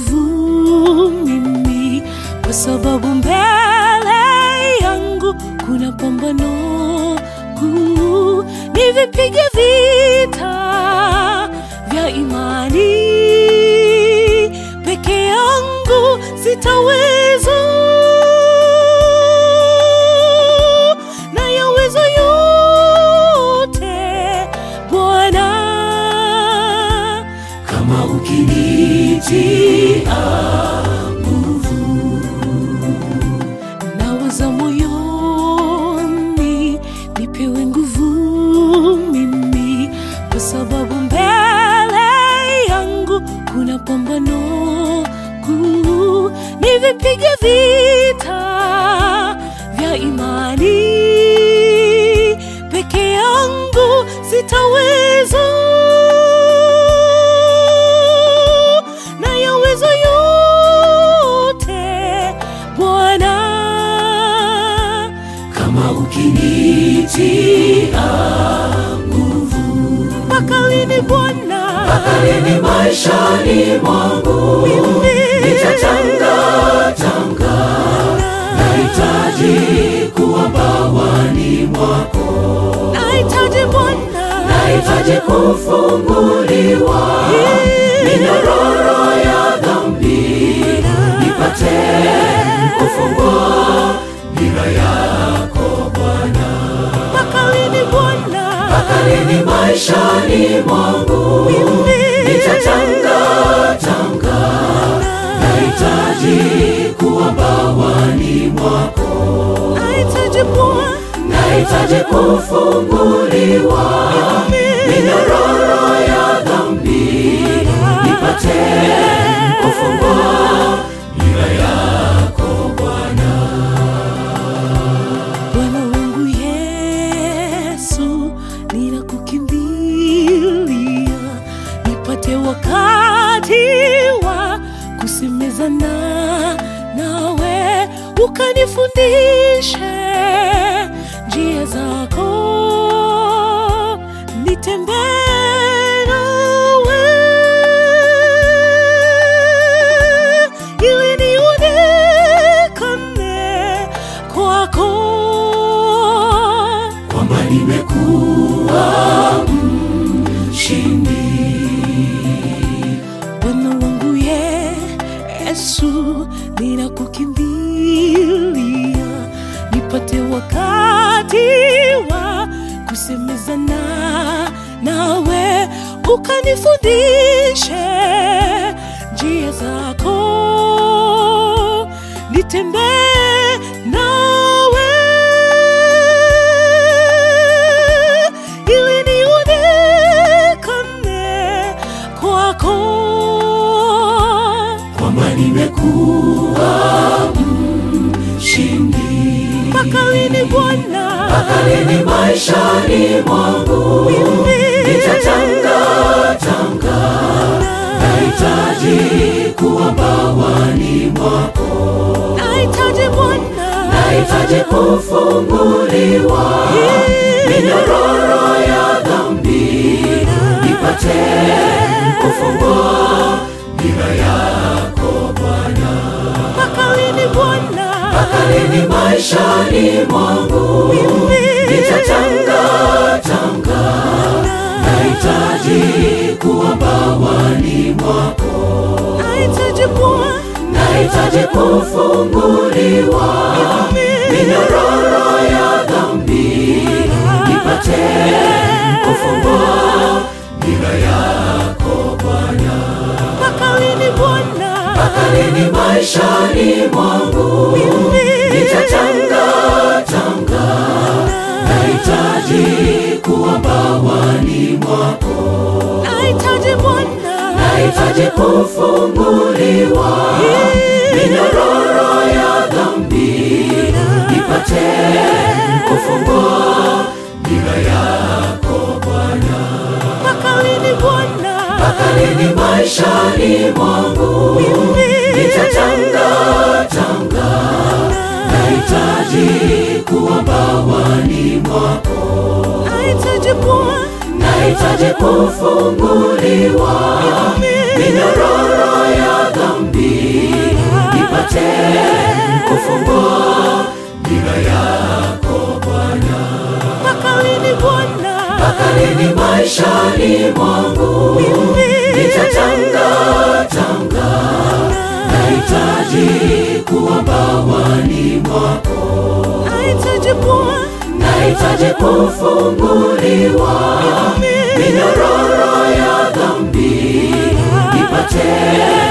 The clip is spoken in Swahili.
nguvu mimi, kwa sababu mbele yangu kuna pambano kuu. Nivipige vita vya imani, peke yangu sitaweza, na yaweza yote Bwana kama ukinitia nguvu nawaza moyoni, nipewe nguvu mimi, kwa sababu mbele yangu kuna pambano kuu. Nivipige vita vya imani, peke yangu sitaweza, na yaweza yote Bwana. kama ukinitia nguvu mpaka lini Bwana? kaleni maishani mwangu nitatangatanga nahitaji kuwa bawani mwako Nahitaji Bwana, nahitaji kufunguliwa minyororo ya dhambi nipate kufungwa nira yako Bwana mpaka lini Bwana? kaleni maishani mwangu nitatangatanga nahitaji kuwa bawani mwako Nahitaji Bwana, nahitaji kufunguliwa minyororo ya dhambi nipate kufungwa nira yako Bwana Bwana wangu Yesu, ninakukimbilia, nipate wakati wa kusemezana nawe, ukanifundishe njia zako, nitembee nawe ili nionekane kwako. kwamba nimekuwa mshindi Bwana wangu Yesu, ninakukimbilia, nipate wakati wa kusemezana nawe, ukanifundishe njia zako, nitembee nawe ili nionekane kwako. kwamba nimekuwa mshindi Mpaka lini Bwana? kaleni maishani mwangu nitatangatanga nahitaji kuwa bawani mwako Nahitaji Bwana, nahitaji kufunguliwa minyororo ya dhambi nipate kufungwa nira yako Bwana mpaka lini Bwana? kaleni maishani mwangu nitatangatanga nahitaji kuwa bawani mwako Nahitaji Bwana, nahitaji kufunguliwa minyororo ya dhambi nipate kufungwa nira yako Bwana mpaka lini Bwana? kaleni maishani mwangu nitatangatanga nahitaji kuwa bawani mwako Nahitaji Bwana, nahitaji kufunguliwa minyororo ya dhambi nipate kufungwa nira yako Bwana mpaka lini Bwana? kaleni maishani mwangu nitatangatanga nahitaji kuwa bawani mwako Nahitaji Bwana, nahitaji kufunguliwa minyororo ya dhambi lini maishani mwangu nitatanga tanga nahitaji kuwa bawani mwako nahitaji Bwana, nahitaji kufunguliwa minyororo ya dhambi nipate